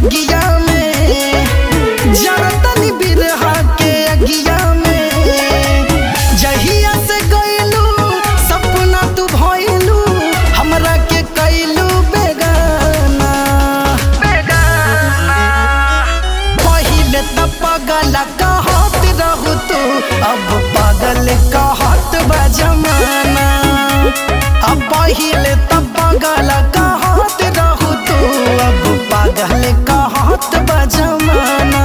बगिया में जरतनी बिरहा के अगिया में जहिया से गइलू सपना तू भइलू हमरा के कइलू बेगाना पहिले त पगला कहत रहू तू अब पागल कहत बा जमाना अब पहिले त पगल कहत रहू तू अब पागल कहत बा जमाना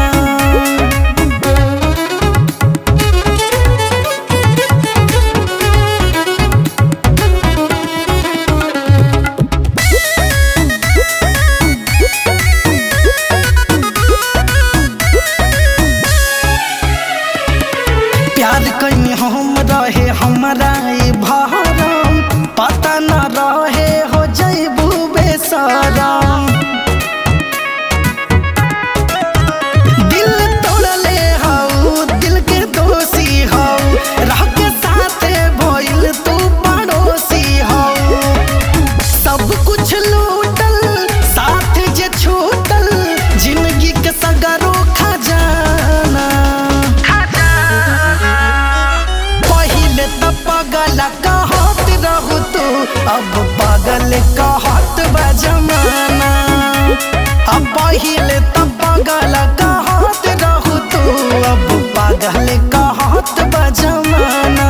प्यार कहीं हम रहे हमारा ई भरम पता न रहे हो जैबू बेसरम दिल तोड़ले हऊ दिल के दोषी हऊ रह के साथे भइल तू पड़ोसी हऊ सब कुछ लूटल साथ जे छूटल जिंदगी के सगरो खजाना पहिले त पगला कहत रहू तू अब पागल कहत बा जमाना अब पहिले त पगला कहत रहू तू अब पागल कहत बा जमाना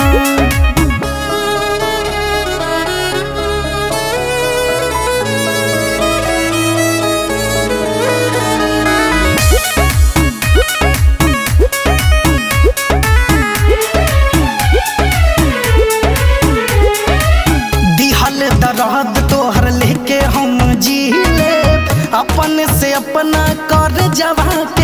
दिहल दर्द तोहर लेके हम जी ले अपन से अपना कर जवा